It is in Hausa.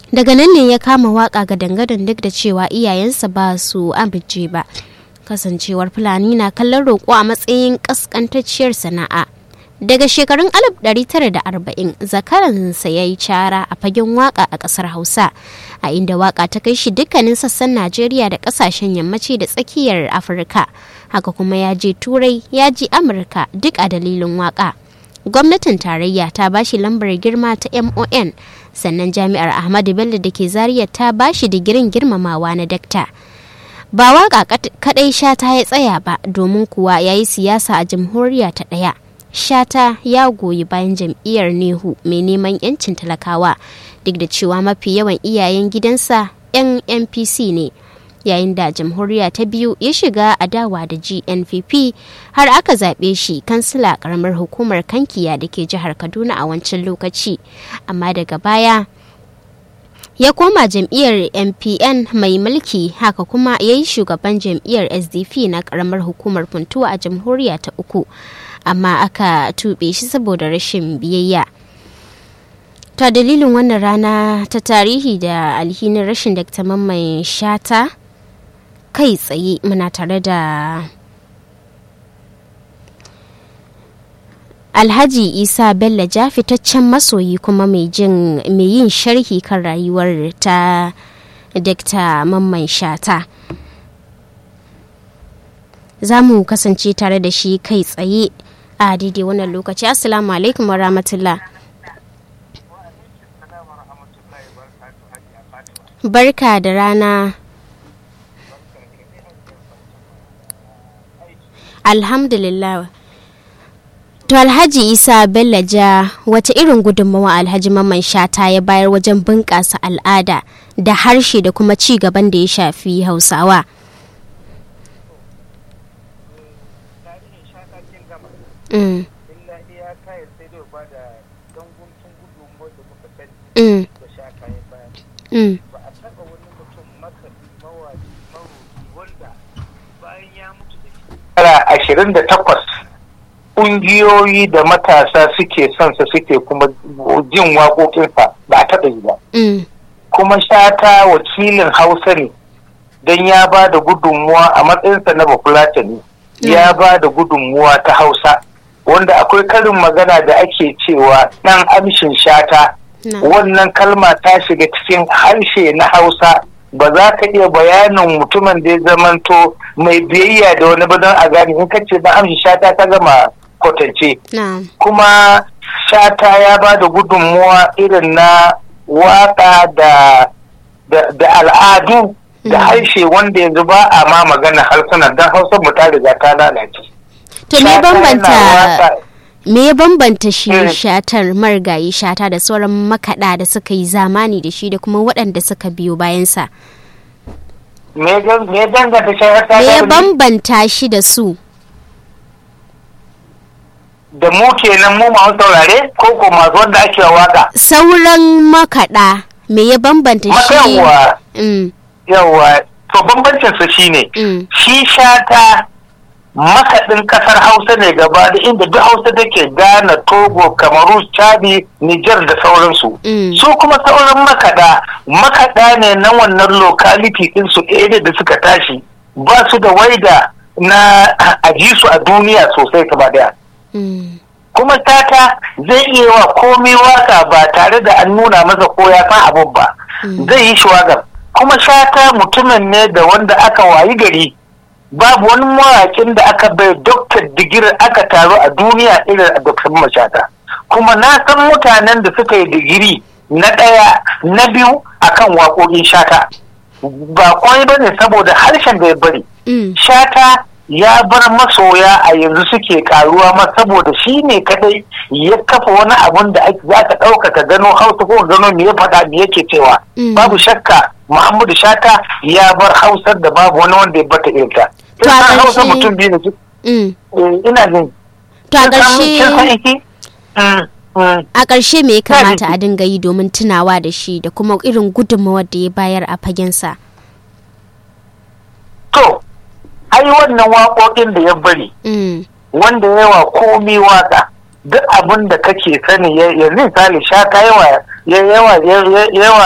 daga nan ne ya kama waka ga dangadan duk da cewa iyayensa ba su amince ba kasancewar fulani na kallon roƙo a matsayin ƙasƙantacciyar sana'a daga shekarun 1940 zakaransa ya yi cara a fagen waka a ƙasar hausa a inda waka ta kai shi dukkanin sassan najeriya da ƙasashen yammaci da tsakiyar afirka haka kuma ya je turai ya ji amurka duk a dalilin waka gwamnatin tarayya ta bashi lambar girma ta mon sannan jami'ar ahmadu bello da ke zaria ta bashi digirin girmamawa na dakta ba waka kadai shata ya tsaya ba domin kuwa ya yi siyasa a jamhuriya ta ɗaya shata ya goyi bayan jam'iyyar nehu mai neman 'yancin talakawa duk da cewa mafi yawan iyayen gidansa 'yan npc ne yayin da jamhuriya ta biyu ya shiga adawa da gnpp har aka zaɓe shi kansila karamar hukumar kankiya da ke jihar kaduna a wancan lokaci amma daga baya ya koma jam'iyyar mpn mai mulki haka kuma ya yi shugaban jam'iyyar sdp na karamar hukumar funtuwa a jamhuriya ta uku amma aka tuɓe shi saboda rashin biyayya ta dalilin wannan rana ta tarihi da alhinin rashin dakta mamman shata kai tsaye muna tare da alhaji isa bello ja fitaccen masoyi kuma mai yin sharhi kan rayuwar ta dakta mamman shata za mu kasance tare da shi kai tsaye a daidai wannan lokaci assalamu alaikum wa rahmatullah barka da rana alhamdulillah to alhaji isa bello ja wata irin gudunmawa alhaji mamman shata ya bayar wajen bunƙasa al'ada da harshe da kuma ci gaban da ya shafi hausawa Mm. Mm. Mm. shekara ashirin da takwas ƙungiyoyi da matasa suke son sa suke kuma jin waƙoƙinsa ba a taɓa yi ba. Kuma shata wakilin Hausa ne don ya ba da gudunmuwa a matsayinsa na bafulatani ya ba da gudunmuwa ta Hausa wanda akwai karin magana da ake cewa ɗan amshin shata wannan kalma ta shiga cikin harshe na Hausa ba za ka iya bayanin mutumin da ya zamanto mai biyayya da wani ba don a gane in ka ce na amshi shata ta gama kwatance kuma shata ya ba da gudunmuwa irin na waka da da al'adu da harshe wanda yanzu ba a ma magana harsunan don hausa mu ta riga ta lalace to me bambanta me ya bambanta shi shatar marigayi shata da sauran makaɗa da suka yi zamani da shi da kuma waɗanda suka biyo bayansa me danganta shata me ya bambanta shi da su da mu kenan mu masu saurare ko ko masu wanda ake waka sauran makaɗa me ya bambanta shi yawa yawa to bambancin su shine shi shata makaɗin ƙasar hausa ne gaba da inda duk hausa take ghana togo kamaru chadi niger da sauransu su kuma sauran makaɗa makaɗa ne na wannan locality ɗin su area da suka tashi ba su da waida na aji su a duniya sosai gaba daya kuma tata zai iya wa komai waka ba tare da an nuna masa ko ya san abun ba zai yi shawagar kuma shata mutumin ne da wanda aka wayi gari babu wani mawaƙin da aka bai doktor digiri aka taru a duniya irin a doktor mashata kuma na san mutanen da suka yi digiri na ɗaya na biyu akan waƙoƙin shata ba kwai ba ne saboda harshen da ya bari shata ya bar masoya a yanzu suke karuwa ma saboda shi ne kadai ya kafa wani abun da za ka ɗauka ka gano hausa ko gano me ya faɗa me yake cewa babu shakka muhammadu shata ya bar hausar da babu wani wanda ya bata irinta to a hausa mutum biyu ne ina jin to a ƙarshe a ƙarshe me ya kamata a dinga yi domin tunawa da shi da kuma irin gudunmawar da ya bayar a fagensa to ai wannan waƙoƙin da ya bari wanda yawa komi waka duk abin da kake sani yanzu misali shaka yawa yawa yawa